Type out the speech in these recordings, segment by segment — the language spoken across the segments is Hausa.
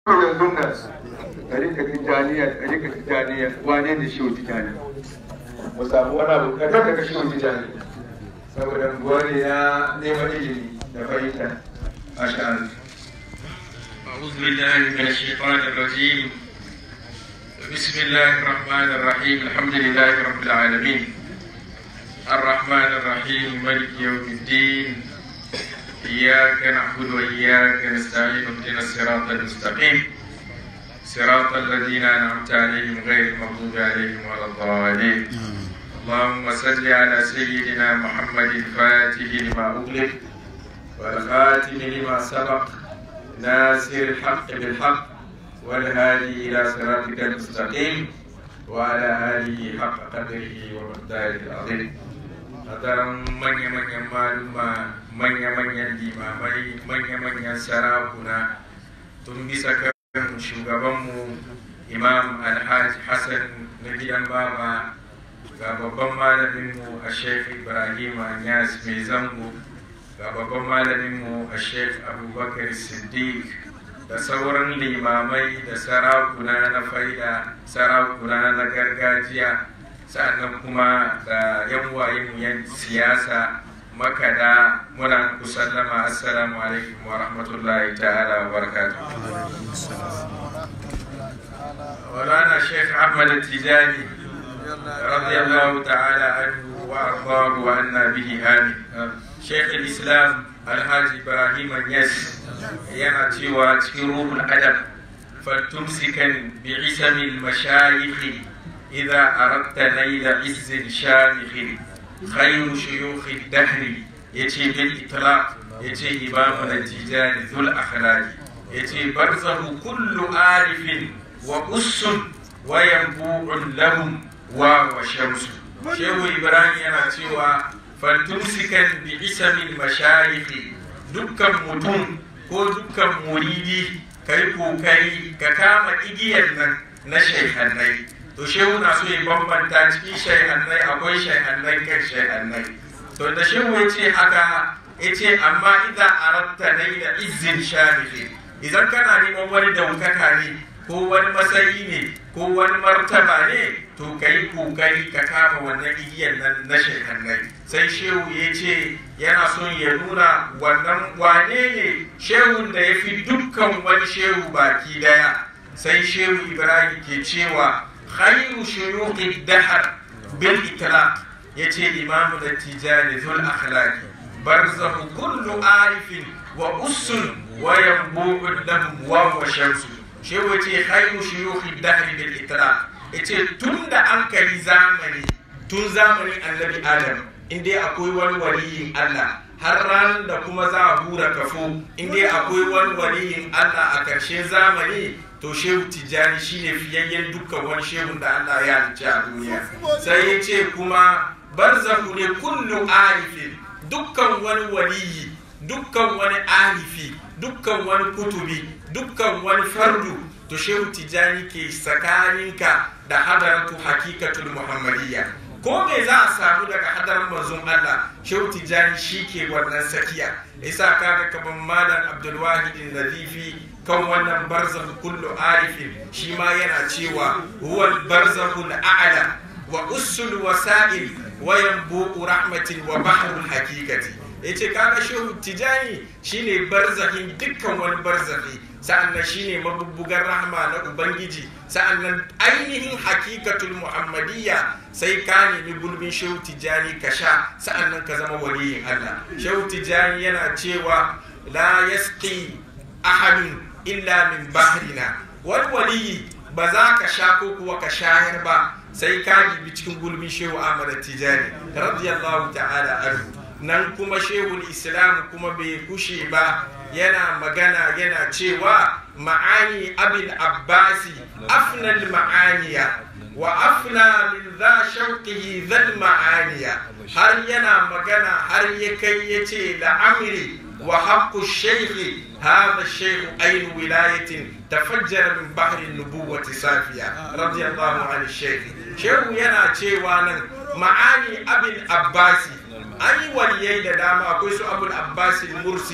yanzu nan ɗarika tijjaniya ɗarika tijjaniya wane ne shi tijjani mu samu wani abu kaɗan daga shi tijjani saboda gwari ya neman ilimi da fahimta a sha'an أعوذ بالله من الشيطان الرجيم بسم الله الرحمن الرحيم الحمد لله رب العالمين الرحمن الرحيم ملك يوم الدين إياك نعبد وإياك نستعين اهدنا الصراط المستقيم صراط الذين أنعمت عليهم غير المغضوب عليهم ولا الضالين اللهم صل على سيدنا محمد الفاتح لما أغلق والخاتم لما سبق ناصر الحق بالحق والهادي إلى صراطك المستقيم وعلى آله حق قدره ومقداره العظيم hadaran manya-manyan maluma manya-manyan limamai manya-manyan sarakuna tun bisa kan shugabanmu imam alhaji hassan na gidan baba ga babban malaminmu a sheikh ibrahim anyas mai zango ga babban malaminmu a sheikh abubakar siddiq da sauran limamai da sarakuna na faida sarakuna na gargajiya sa'annan kuma da yan wayen yan siyasa makada muna ku sallama assalamu alaikum wa rahmatullahi ta'ala wa barakatuh ولنا الشيخ احمد التجاني رضي الله تعالى عنه وارضاه وعنا به امين شيخ الاسلام الحاج ابراهيم النيس yana cewa cikin ruhul adab faltumsikan bi isamil mashayikh إذا أردت نيل عز شامخ خير شيوخ الدهر يتي بالإطلاق يتي إمامنا التجاني ذو الأخلاق يتي برزه كل عارف وأس وينبوع لهم واو شمس شيخ إبراهيم يناتيوا فلتمسكا بعسم المشايخ دكا متون ko dukkan muridi kai kokari ka kama igiyar nan na shekhanai to shehu na so ya bambanta cikin shaihannai akwai shaihannai kan shaihannai to da shehu ya ce haka ya ce amma idan aratta nai da izin sharifi idan kana neman wani daukaka ne ko wani matsayi ne ko wani martaba ne to ka yi kokari ka kama wannan igiyar nan na shaihannai sai shehu ya ce yana son ya nuna wannan wane ne shehun da ya fi dukkan wani shehu baki daya sai shehu ibrahim ke cewa خير شيوخ الدهر بالإطلاق يتي الإمام التجاري ذو الأخلاق برزه كل عارف وأس وينبوع لهم وهو شمس شو يتي خير شيوخ الدهر بالإطلاق يتي تند أنكري زامني تون زامني النبي آدم إن دي أكوي والولي الله har ranar da kuma za a hura kafo in dai akwai wani waliyin Allah a ƙarshen zamani to shehu tijjani shine fiyayyen dukkan wani shehun da Allah ya halicci a duniya sai ya ce kuma barzahu ne kullu arifin dukkan wani waliyi dukkan wani arifi dukkan wani kutubi dukkan wani fardu to shehu tijjani ke tsakaninka da hadaratu hakikatul muhammadiyya ko me za a samu daga hadarin manzon Allah shehu tijjani shi ke wannan sakiya isa kaga kaman malam abdulwahid nazifi kan wannan barzakh kullu arifin shi ma yana cewa huwa barzakhul a'la wa usul wasa'il wa yanbu'u rahmatin wa bahrul haqiqati yace kaga shehu tijani shine barzahin dukkan wani barzakhi sa'annan shine mabubbugan rahma na ubangiji sa'annan ainihin hakikatul muhammadiyya sai ka nemi gulbin shehu tijani ka sha sa'annan ka zama waliyin Allah shehu tijani yana cewa la yasqi ahadun illa min bahrina wani waliyi ba za ka sha ko kuwa ka shayar ba sai ka gibi cikin gulbin shehu Ahmad Tijani radiyallahu ta'ala anhu nan kuma shehul islam kuma bai kushe ba yana magana yana cewa ma'ani abin abbasi afnal ma'aniya wa afna min za shauqihi zal ma'aniya har yana magana har ya kai ya ce la'amri wa haqqu shaykhi hadha shaykhu ayn wilayatin tafajjara min bahri nubuwati safiya radiyallahu anhu shaykh shehu yana cewa nan ma'ani abin abbasi an yi waliyai da dama akwai su abul abbas mursi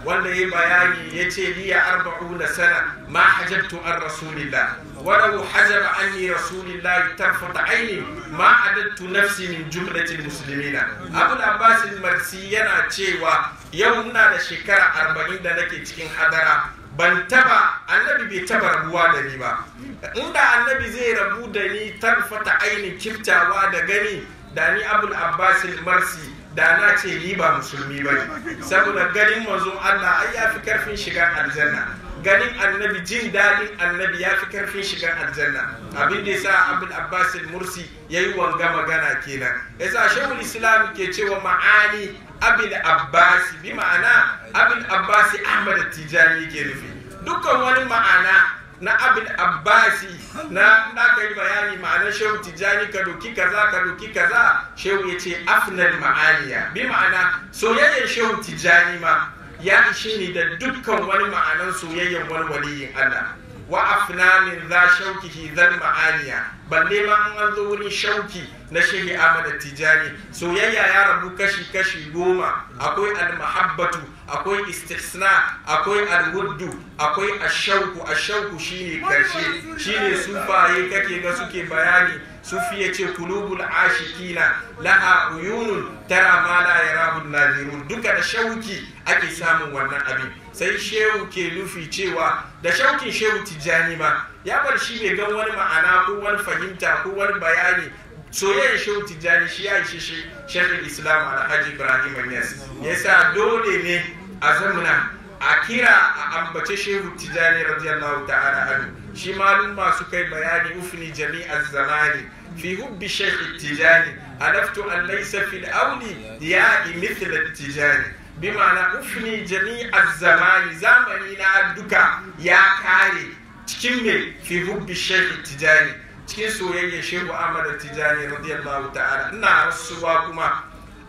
wanda ya bayani ya ce liya arba'una sana ma hajabtu an rasulillah walau hajaba anni rasulillah tarfata aini ma adattu nafsi min jumlatil muslimina abul abbas marsi yana cewa yau ina da shekara arba'in da nake cikin hadara ban taba annabi bai taba rabuwa da ni ba inda annabi zai rabu da ni tarfata aini kiftawa da gani da ni abul abbas marsi da na ce ni ba musulmi ba ne saboda ganin manzon Allah ai ya fi karfin shiga aljanna ganin annabi jin daɗin annabi ya fi karfin shiga aljanna abin da yasa abul abbas mursi yayi wanga magana kenan yasa shehul islam ke cewa ma'ani abul abbas bi ma'ana abul abbas ahmad tijani ke nufi dukkan wani ma'ana na abin abbasi na na kai bayani ma'anar shehu tijjani ka doki kaza ka doki kaza shehu ya ce afnal ma'aniya bi ma'ana soyayyar shehu tijjani ma ya ishe ni da dukkan wani ma'anar soyayyar wani waliyin Allah wa afna min za shaukihi zal ma'aniya balle ma an zo wurin shauki na shehi Ahmad Tijani soyayya ya rabu kashi kashi goma akwai al-mahabbatu akwai istisna akwai al-wuddu akwai ashauku ashauku shine karshe shine sufaye kake ga suke bayani sufi ya ce kulubul ashikina laha uyunun tara ma la yarahu nazirun duka da shauki ake samun wannan abin sai shehu ke nufi cewa da shaukin shehu tijjani ma ya bar shi bai gan wani ma'ana ko wani fahimta ko wani bayani soyayyar shehu tijjani shi ya ishe shi shekul islam alhaji ibrahim yas yasa dole ne a zamana a kira a ambace shehu tijjani radiyallahu ta'ala anhu shi malum masu kai bayani ufni jami'ar zamani في حب الشيخ التجاني عرفت أن ليس في الأولياء مثل التجاني بمعنى أفني جميع الزمان زمننا دكا يا كاري cikin me fi hubbi shekhi tijani cikin soyayyar shehu ahmad tijani radiyallahu ta'ala ina rasuwa kuma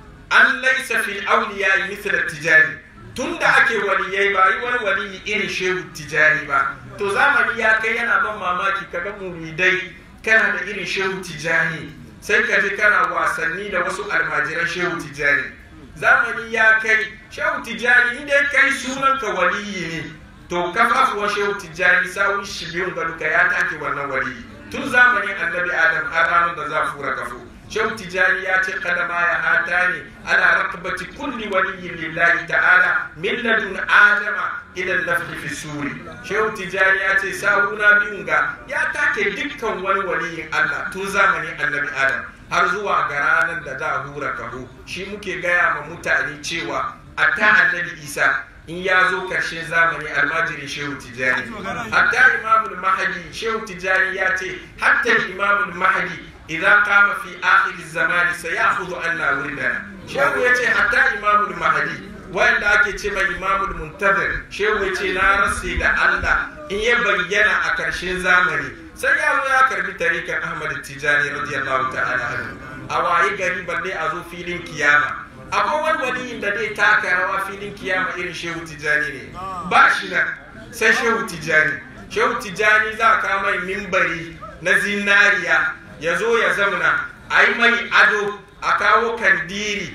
an laisa fil awliya mithla tijani tunda ake waliyai ba yi wani waliyi irin shehu tijani ba to zamani ya kai yana ban mamaki kaga muridai kana da irin shehu tijani sai ka ji kana wasanni da wasu almajiran shehu tijani zamani ya kai shehu tijani inda kai sunan ka waliyi ne to kafafuwan shehu tijani sawun shi biyun ga duka ya take wannan waliyi tun zamanin annabi adam har ranar da za fura kafo shehu tijani ya ce kadama ya hata ne ala rakabati kulli waliyyin lillahi ta'ala min ladun adama ila lafhi fi suri shehu tijani ya ce sawuna biyun ga ya take dukkan wani waliyin Allah tun zamanin annabi adam har zuwa ga ranar da za hura kaho shi muke gaya ma mutane cewa a ta annabi isa in ya zo karshen zamani almajirin shehu tijani hatta imamul mahadi shehu tijani ya ce hatta imamul mahadi idan kama fi akhir zamani sayakhudhu anna wuridana shehu ya ce hatta imamul mahadi wanda ake ce mai imamul muntazir shehu ya ce na rase da Allah in ya bayyana a karshen zamani sai ya zo ya karbi tarikan ahmad tijani radiyallahu ta'ala anhu a waye gari balle a zo filin kiyama akwai wani waliyin da zai taka rawa filin kiyama irin shehu tijani ne ba shi nan sai shehu tijani shehu tijani za ka mai mimbari na zinariya ya zo ya zamana a yi mai ado a kawo kandiri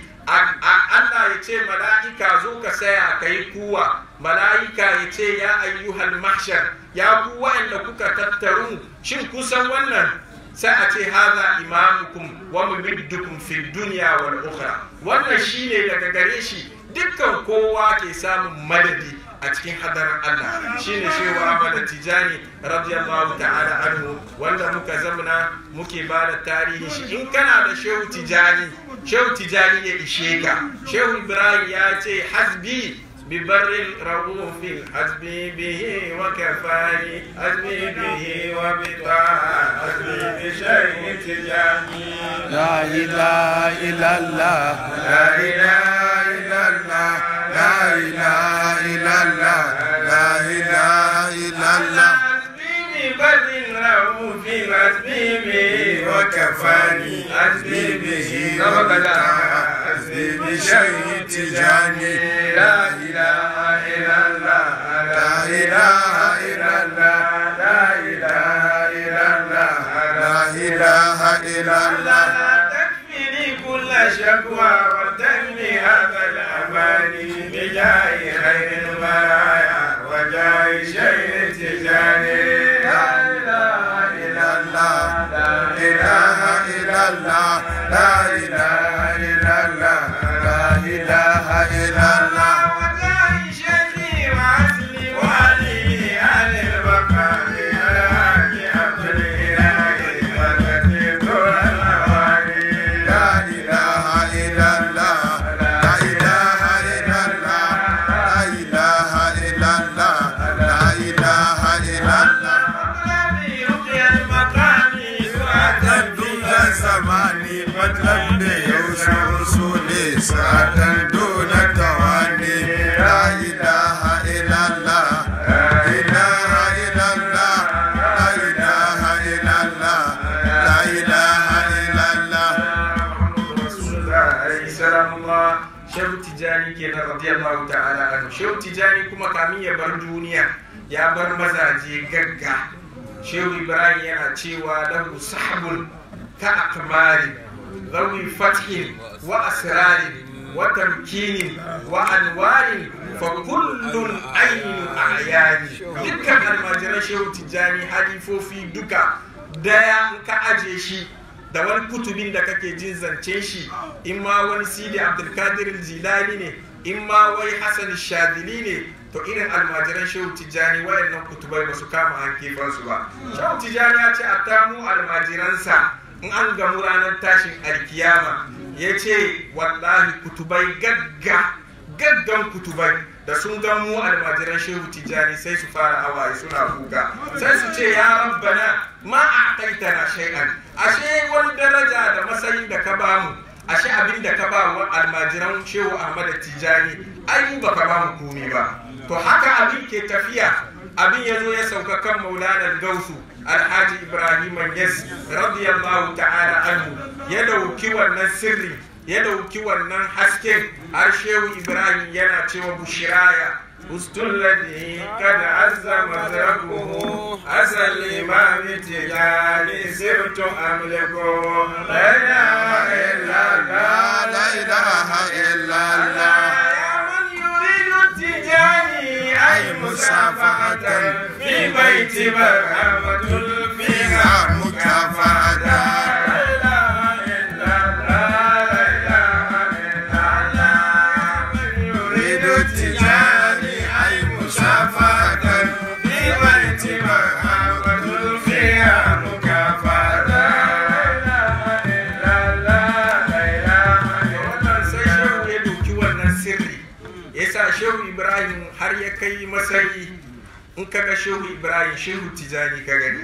Allah ya ce mala'ika zo ka saya ka yi kuwa mala'ika ya ce ya ayyuhal mahshar ya ku wa'anda kuka tattaru shin kusan wannan sai a ce haza imamukum wa mumiddukum fi dunya wal ukhra wannan shine daga gare shi dukkan kowa ke samun madadi a cikin hadarar Allah shine shehu Ahmad Tijani radiyallahu ta'ala anhu wanda muka zamana muke ba da tarihi shi in kana da shehu Tijani shehu Tijani ya ishe ka shehu Ibrahim ya ce hasbi ببر رؤوف حسبي به وكفاني حسبي به وبطاعة حسبي بشيء تجاني لا إله إلا الله لا إله إلا الله لا إله إلا الله لا إله إلا الله حسبي ببر رؤوف حسبي به وكفاني حسبي به وبطاعة حسبي بشيء تجاني لا إله إلا الله لا إله إلا الله لا إله إلا الله لا إله إلا الله تكفني كل شكوى وتنمي هذا الأمان بجاه خير tijani kenan radiyallahu ta'ala anhu shehu tijani kuma kamin ya bar duniya ya bar mazaje gagga shehu ibrahim yana cewa lahu sahabun ka akmari zawi fathin wa asrarin wa tamkinin wa anwarin fa kullun ainu ayani dukkan almajiran shehu tijani halifofi duka daya in ka aje shi da wani kutubin da kake jin zance shi in ma wani sidi abdulkadir jilani ne in ma wai hassan shadili ne to irin almajiran shehu tijjani wayannan kutubai ba su kama an su ba shehu tijjani ya ce a tamu almajiransa in an gamu ranar tashin alkiyama ya ce wallahi kutubai gagga gaggan kutubai da sun gan mu almajiran shehu tijjani sai su fara hawaye suna kuka sai su ce ya rabbana ma a kaitana shay'an ashe wani daraja da matsayin da ka bamu ashe abin da ka ba wa almajiran shehu ahmad tijjani ai ba ka bamu komai ba to haka abin ke tafiya abin ya zo ya sauka kan maulana gausu alhaji ibrahim yas radiyallahu ta'ala anhu ya dauki wannan sirri ya dauki wannan hasken har shehu ibrahim yana cewa bushiraya ustulladi kad azza mazrabuhu asal imam tijani sirtu amliku la ilaha illa allah la ilaha illa allah ya man yuridu tijani ay musafahatan fi baiti barhamatul fiha mukafahatan يريد التجاني أي مسافة في بيت محمد فيها مكافأة wannan sai shehu ya doki wannan sirri ya sa shehu ibrahim har ya kai matsayi in kaga shehu ibrahim shehu tijani ka gani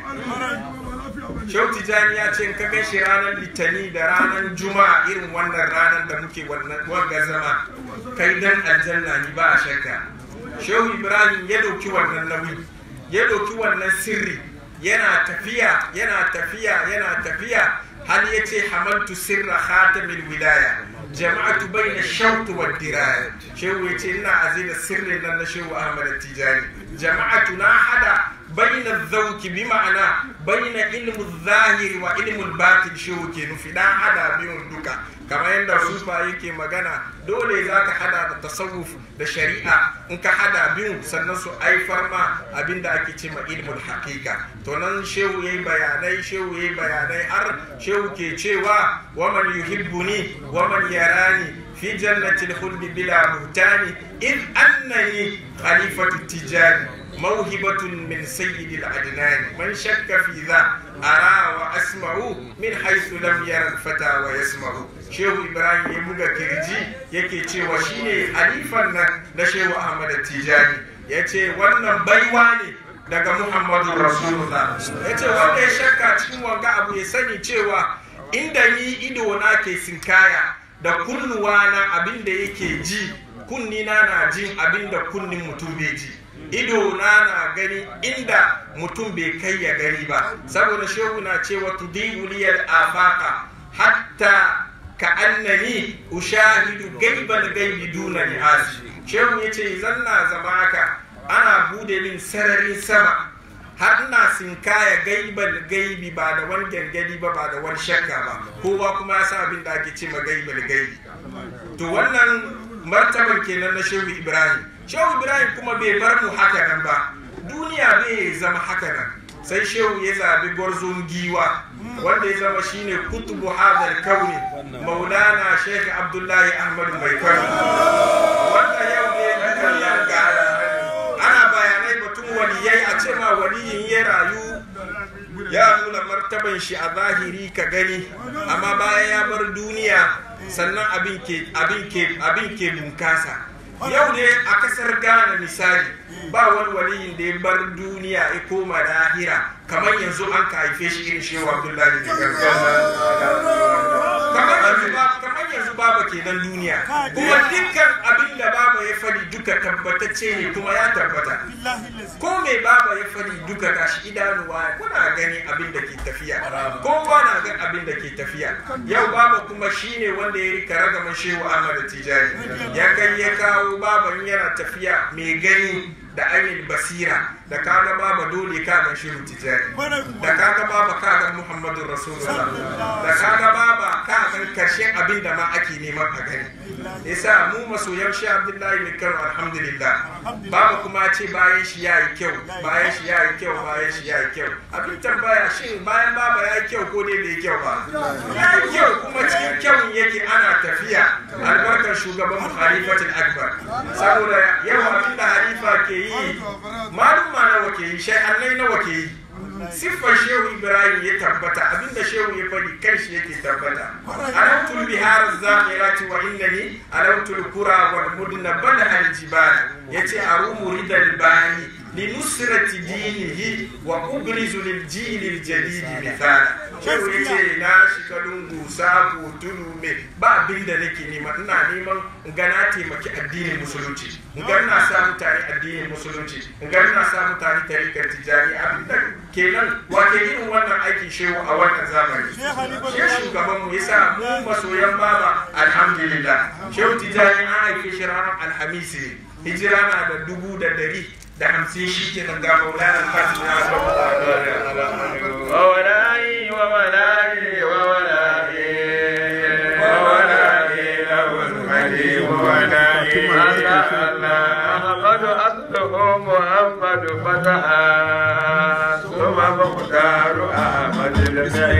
shehu tijani ya ce in ka gan shi ranar litani da ranar juma'a irin wannan ranar da muke wannan wanga zama kai dan aljanna ni ba a shakka shehu ibrahim ya doki wannan nauyi ya doki wannan sirri yana tafiya yana tafiya yana tafiya hal ya ce hamaltu sirra khatamil wilaya jama'atu bayna shawt wa diraya shehu ya ce ina azina sirrin nan na shehu ahmad tijani jama'atu na hada bayna zauki bi ma'ana bayna ilmu zahiri wa ilmu batin shehu ke nufi dan hada biyun duka kamar yadda sufa yake magana dole za ka hada da tasawuf da shari'a in ka hada biyun sannan su aifar ma abinda ake ce ma ilmul haqiqa to nan shehu yayi bayanai shehu yayi bayanai har shehu ke cewa waman yuhibbuni waman yarani في جنة الخلد بلا بهتان إذ أنني خليفة التجار موهبة من سيد العدنان من شك في ذا أرى وأسمع من حيث لم يرى الفتى ويسمع شيخ إبراهيم يبقى كرجي yake cewa shine halifan nan na Shehu Ahmad Tijani yace wannan baiwa ne daga Muhammadu Rasulullah yace wanda ya shakka cikin wanga abu ya sani cewa inda ni ido na ke sinkaya da kunnuwa na abin da yake ji kunni na na jin abin da kunnin mutum bai ji ido na na gani inda mutum bai kai ya gani ba saboda shehu na cewa tudibu liyal afaka hatta ka annani ushahidu gaibal gaibi duna ni'as shehu yace zan na zama haka ana bude min sararin sama har ina sinkaya gaibal gaibi ba da wani gangadi ba ba da wani shakka ba kowa kuma ya sa abin da ake ce ma gaibal gaibi to wannan martabar kenan na shehu ibrahim shehu ibrahim kuma bai bar mu haka nan ba duniya bai zama haka nan sai shehu ya zabi gwarzon giwa wanda ya zama shine kutubu hadal kauni maulana sheikh abdullahi ahmadu mai kano wanda yau ne duniya ga ana bayanai batun waliyai a ce ma waliyin ya rayu ya nuna martaban shi a zahiri ka gani amma bayan ya bar duniya sannan abin ke abin ke abin ke bunkasa yau ne a kasar ghana misali ba wani waliyin da ya bar duniya ya koma lahira kamar yanzu an ka haife shi irin shehu abdullahi da kamar yanzu ba kamar yanzu baba kenan duniya kuma dukkan abin da baba ya fadi duka tabbatacce ne kuma ya tabbata ko mai baba ya fadi duka gashi idanuwa kuna gani abin da ke tafiya kowa na gan abin da ke tafiya yau baba kuma shine wanda ya rika ragaman shehu Ahmad Tijani ya kai ya kawo baban yana tafiya mai gani da ainihin basira da kaga baba dole kagan shehu tijani da kaga baba kagan muhammadu rasulullah da kaga baba kagan karshen abin da ma ake neman a gani yasa mu masoyan shi abdullahi mai kano alhamdulillah baba kuma ce bayan shi ya yi kyau bayan shi ya yi kyau bayan shi ya yi kyau abin tambaya shi bayan baba ya yi kyau ko ne bai kyau ba ya yi kyau kuma cikin kyau yake ana tafiya albarkar shugaban halifatul akbar saboda yau abin da halifa ke yi malum nawa ke yi shay'annai nawa ke yi siffar shehu ibrahim ya tabbata abinda shehu ya faɗi kan shi yake tabbata alautul bihar zamirati wa innani alautul kura wal mudna bada al jibala yace arumu ridal bani linusrati dinihi wa ubrizu lil jil al jadid mithala shehu yace na shiga lungu sako tudu me ba abin da nake nema ina neman in ga na taimaki addinin musulunci in ga ina sa mutane addinin musulunci in ga ina sa mutane tarikar tijani abin da kenan wake irin wannan aikin shehu a wannan zamani shi shugaban mu yasa mu masoyan baba alhamdulillah shehu tijani an aike shi ranar alhamisi ne hijira na da dubu da dari da hamsin shi ke nan ga maulana fatima wa wala'i wa wala'i wa wala'i wa wala'i lahul hadi wa wala'i Allah Allah Ahmadu asluhu Muhammadu fataha ثم مختار أحمد البعيد